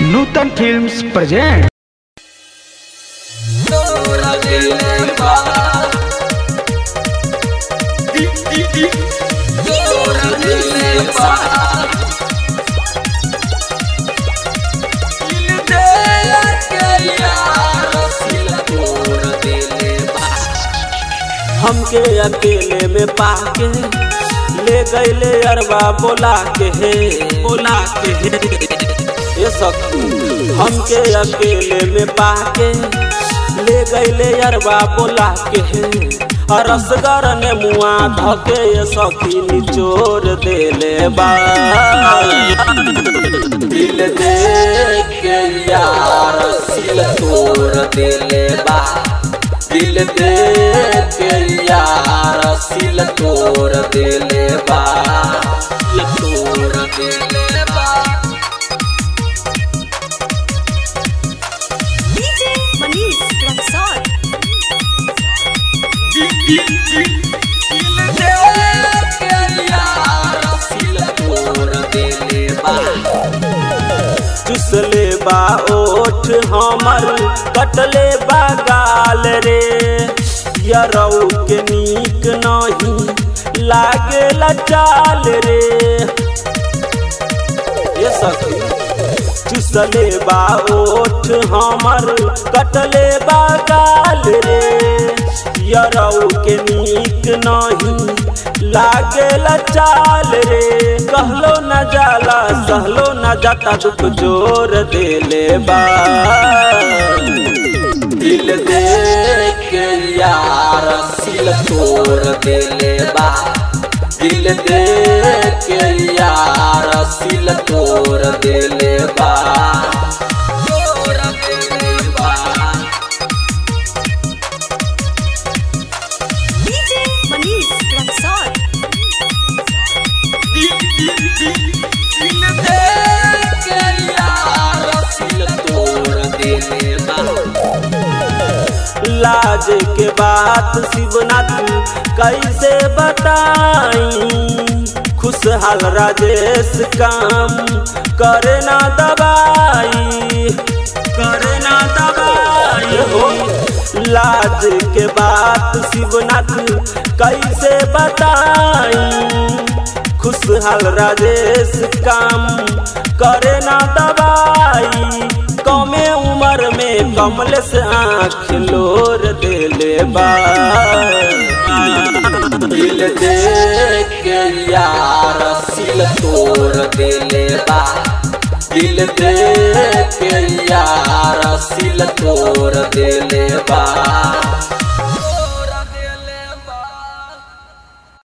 नूतन films present हमके अकेले में पाके ले गईले अरबा बोला के हे बोला के हे ये सब हमके अकेले में पाके ले गईले अरबा बोला के हे रसगर ने मुआ धके ये सखी निचोर देले बा दिल दे के यार सिल तोड़ देले बा दिल दे के यार सिल तोड़ देले बा सिल तोड़ देले बा DJ Manish from Salt. दिल दे के यार सिल तोड़ देले बा चुसले बा ओठ हमर कटले बा गाल रे यरऊ के नीक नहीं लागे चाल रे ये सखी चुसले बा ओठ हमर कटले बा गाल रे यरऊ के नीक नहीं लागे चाल रे कहलो न जाला सहलो न जाता दुख जोर देले बा दिल दे के यार सिल तोड़ देले बा दिल दे के यार सिल तोड़ देले बा तोड़ देले बा DJ Manish from Salt. दिल दे के यार सिल तोड़ देले बा लाज के बात शिवनाथ कैसे बताई खुशहाल राजेश काम करे ना दबाई करे ना दबाई हो लाज के बात शिवनाथ कैसे बताई खुशहाल राजेश काम करे ना दबाई कमे उम्र में कमल से आँख लोर देले बा दिल दे के यार सिल तोड़ देले बा दिल दे के यार सिल तोड़ देले बा